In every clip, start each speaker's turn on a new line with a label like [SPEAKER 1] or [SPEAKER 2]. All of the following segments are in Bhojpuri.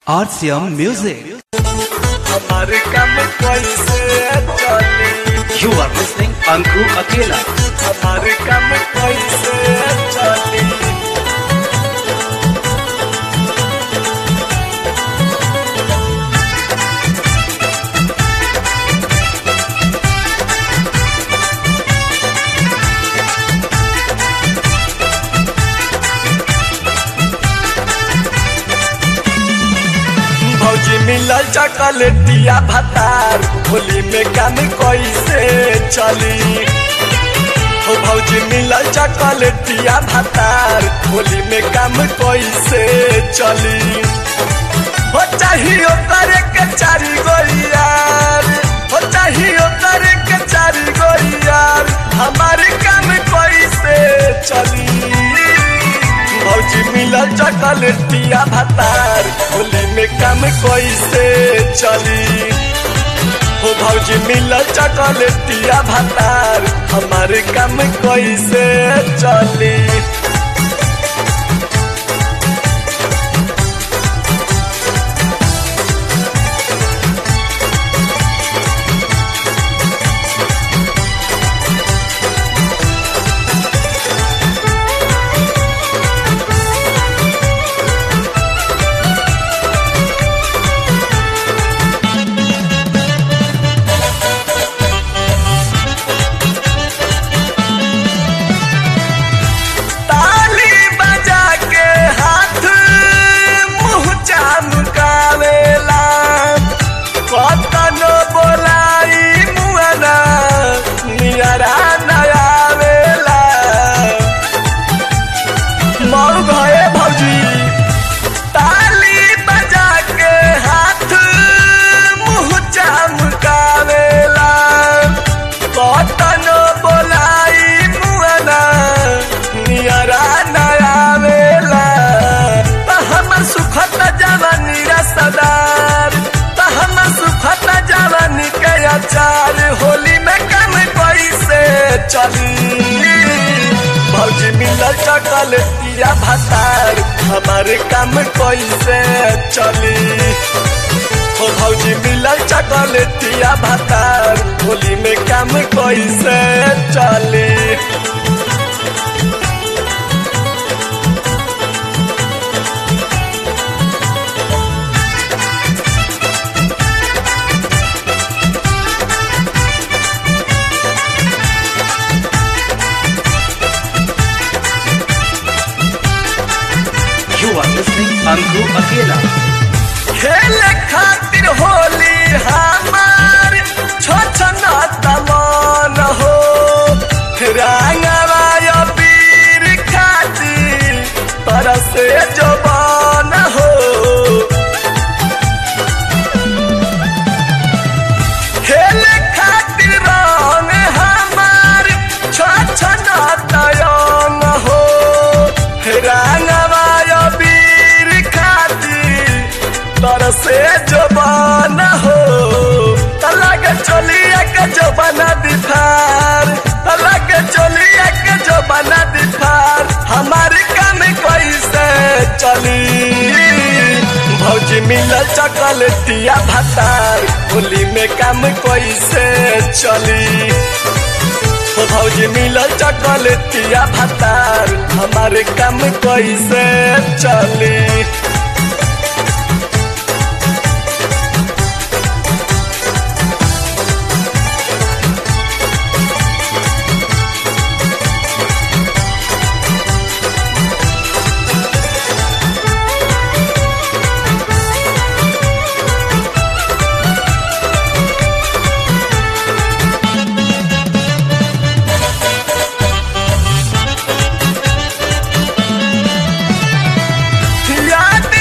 [SPEAKER 1] RCM Music.
[SPEAKER 2] हमारे काम कैसे चली
[SPEAKER 1] You are listening Anku Akela.
[SPEAKER 2] हमारे काम कैसे चली भौजी मिलल चॉकलेटिया भतार होली में काम कैसे चली हो भौजी मिलल चॉकलेटिया भतार होली में काम कैसे चली हो चाहिए करे के चारी गोलियार हो चाहिए करे के चारी गोलियार हमारे काम कैसे चली भौजी मिलल चॉकलेटिया भतार होली में काम कैसे चली हो भौजी मिलल चॉकलेटिया भतार हमारे काम कैसे चली ताली बजा के हाथ मुंह चमकावेला कतनो बोलाई मुअना नियरा नयावेला मऊ भए भौजी ताली बजा के हाथ मुंह चमकावेला कतनो बोलाई मुअना नियरा नयावेला त हमर सुखत जवानी रसदार त हमर सुखत जवानी के अचार होली में कम कैसे चली भौजी मिलल चॉकलेटिया भतार हमारे काम कैसे चली हो भौजी मिलल चॉकलेटिया भतार होली में काम कैसे चली
[SPEAKER 1] You are listening Anku Akela.
[SPEAKER 2] खेले खातिर होली हमार छोछना तमान हो रंगवा पीर खातिर तरसे जबान हो खेले खातिर रंग हमार छोछना तयन हो रंगवा पीर खातिर तरसे जबान हो तलाक चलिया के जबाना दिफार तलाक चलिया के जबाना दिफार हमारे काम कैसे चली भौजी मिलल चॉकलेटिया भतार होली में काम कैसे चली हो भौजी मिलल चॉकलेटिया भतार हमारे काम कैसे चली याद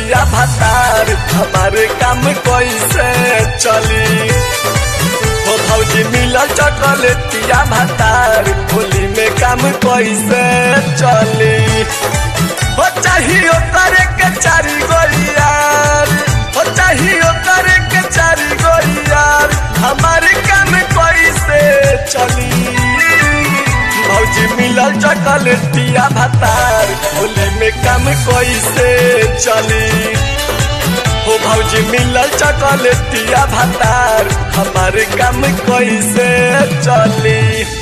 [SPEAKER 2] चॉकलेटिया भतार हमारे काम कैसे चली हो भौजी मिलल चॉकलेटिया भतार होली में काम कैसे चली हो चाहिए करे के चारी गोलियार हो चाहिए करे के चारी गोलियार हमारे काम कैसे चली भौजी मिलल चॉकलेटिया भतार होली में काम कैसे चली हो भौजी मिलल चॉकलेटिया भतार हमारे काम कैसे चली